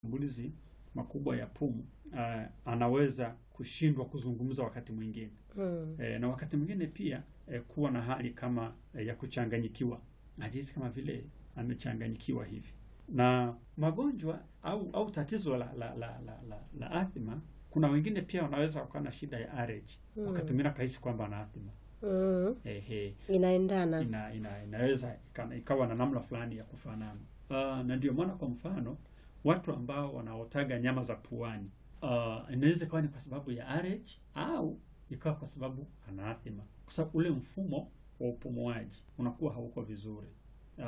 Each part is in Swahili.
mashambulizi makubwa ya pumu uh, anaweza kushindwa kuzungumza wakati mwingine Mm. e, na wakati mwingine pia e, kuwa na hali kama e, ya kuchanganyikiwa, najisi kama vile amechanganyikiwa hivi. Na magonjwa au au tatizo la la, la, la, la, la athma, kuna wengine pia wanaweza wakawa na shida ya allergy Mm. wakati mwingine akahisi kwamba ana athma Mm. ehe, Inaendana. ina, ina, inaweza ika- ikawa na namna fulani ya kufanana. Uh, na ndio maana kwa mfano watu ambao wanaotaga nyama za puani uh, inaweza ikawa ni kwa sababu ya allergy au ikawa kwa sababu ana athma, kwa sababu ule mfumo wa upumuaji unakuwa hauko vizuri. Uh,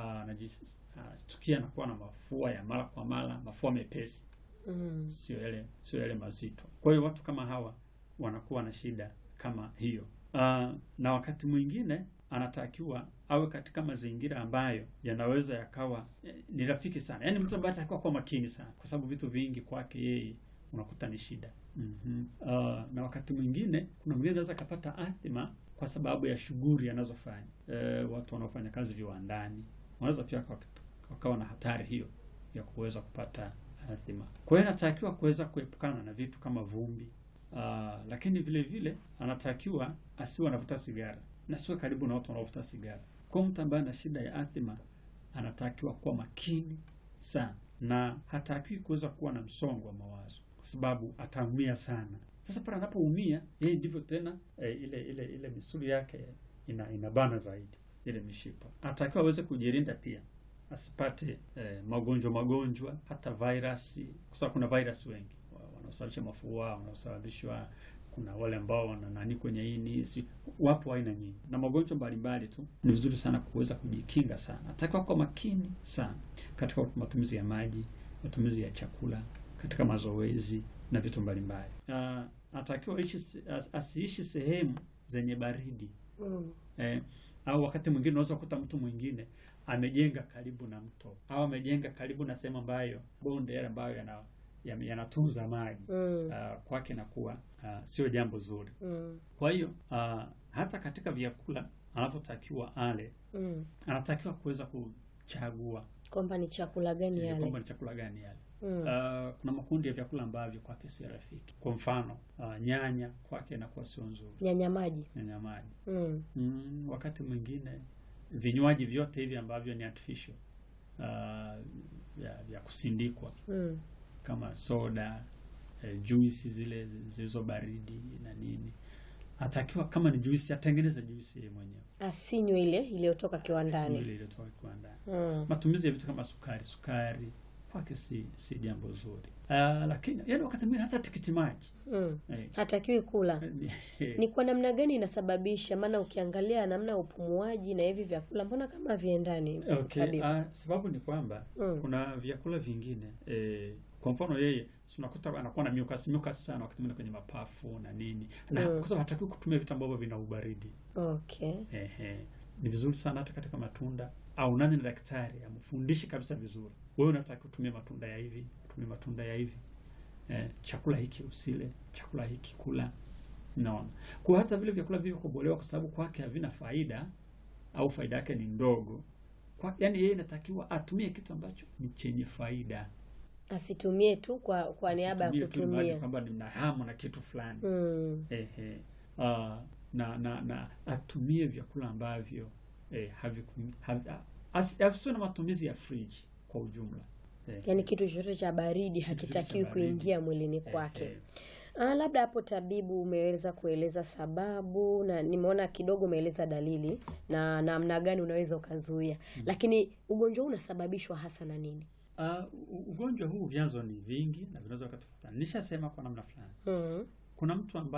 najistukia anakuwa na mafua ya mara kwa mara, mafua mepesi, Mm. sio yale sio yale mazito. Kwa hiyo watu kama hawa wanakuwa na shida kama hiyo. Uh, na wakati mwingine anatakiwa awe katika mazingira ambayo yanaweza yakawa eh, ni rafiki sana, yaani mtu ambaye atakiwa kuwa makini sana, kwa sababu vitu vingi kwake yeye unakuta ni shida. mm Uh, na wakati mwingine kuna mwingine anaweza akapata athma kwa sababu ya shughuli anazofanya. Eh, watu wanaofanya kazi viwandani wanaweza pia waka- wakawa na hatari hiyo ya kuweza kupata athma. Kwa hiyo anatakiwa kuweza kuepukana na vitu kama vumbi. Uh, lakini vile vile anatakiwa asiwe anavuta sigara na siwe karibu na watu wanaovuta sigara. Kwa mtu ambaye ana shida ya athma anatakiwa kuwa makini sana na hatakiwi kuweza kuwa na msongo wa mawazo kwa sababu ataumia sana. Sasa pale anapoumia yeye ndivyo tena eh, ile ile ile misuli yake ina inabana zaidi ile mishipa. Anatakiwa aweze kujilinda pia asipate eh, magonjwa magonjwa hata virusi, kwa sababu kuna virus wengi wa- wanaosababisha mafua, wanaosababishwa kuna wale ambao wana nani kwenye ini, si wapo aina nyingi na magonjwa mbalimbali tu. Ni vizuri sana kuweza kujikinga sana, atakiwa kwa makini sana katika matumizi ya maji, matumizi ya chakula, katika mazoezi na vitu mbalimbali. Uh, anatakiwa ishi se- as- asiishi sehemu zenye baridi Mm. eh, au wakati mwingine unaweza kukuta mtu mwingine amejenga karibu na mto au amejenga karibu na sehemu ambayo bonde yale ambayo yana yame- yanatunza maji Mm. uh, kwake inakuwa uh, sio jambo zuri. Mm. Kwa hiyo uh, hata katika vyakula anavyotakiwa ale, Mm. anatakiwa kuweza kuchagua Kwamba ni chakula gani ili kwamba yale? ni chakula gani yale. Mm. Uh, kuna makundi ya vyakula ambavyo kwake si rafiki. Kwa mfano uh, nyanya kwake inakuwa sio nzuri, Nyanya maji. nyanya maji Mm. mm, wakati mwingine vinywaji vyote hivi ambavyo ni artificial uh, vya, vya kusindikwa Mm. kama soda eh, juisi zile zi- zilizo baridi na nini, atakiwa kama ni juisi atengeneze juisi yeye mwenyewe, Asinywe ile iliyotoka si kiwandani. ile iliyotoka kiwandani. Mm. Matumizi ya vitu kama sukari sukari kwake si si jambo zuri. Uh, lakini yani wakati mwingine hata tikiti maji Mm. eh, Hatakiwi kula. Ni kwa namna gani inasababisha? Maana ukiangalia namna ya upumuaji na hivi vyakula, mbona kama viendani? Okay, tabibu? uh, sababu ni kwamba Mm. kuna vyakula vingine eh, kwa mfano yeye si unakuta anakuwa na mucus mucus sana wakati mwingine kwenye mapafu na nini, na Mm. kwa sababu hatakiwi kutumia vitu ambavyo vina ubaridi. Okay. Ehe, ni vizuri sana hata katika matunda au nani na daktari amfundishe kabisa vizuri, wewe unataka kutumia matunda ya hivi, tumia matunda ya hivi eh, chakula hiki usile, chakula hiki kula. Naona kwa hata vile vyakula vilivyokobolewa, kwa sababu kwake havina faida au faida yake ni ndogo kwa, yani yeye inatakiwa atumie kitu ambacho ni chenye faida, Asitumie tu kwa kwa niaba ya Asitumie tu imani kutumia. kwamba nina hamu na kitu fulani Mm. ehe, uh, na, na na atumie vyakula ambavyo eh, haviku- havi- asi- asiwe na matumizi ya friji kwa ujumla eh, Yaani kitu chochote cha baridi Kitu chochote hakitakiwi cha baridi. kuingia mwilini eh, kwake. eh, Ah, labda hapo tabibu umeweza kueleza sababu na nimeona kidogo umeeleza dalili na namna gani unaweza ukazuia, lakini ugonjwa huu unasababishwa hasa na nini? uh, u- ugonjwa huu vyanzo ni vingi na vinaweza vikatofautiana. Nishasema kwa namna fulani, Mm. kuna mtu ambaye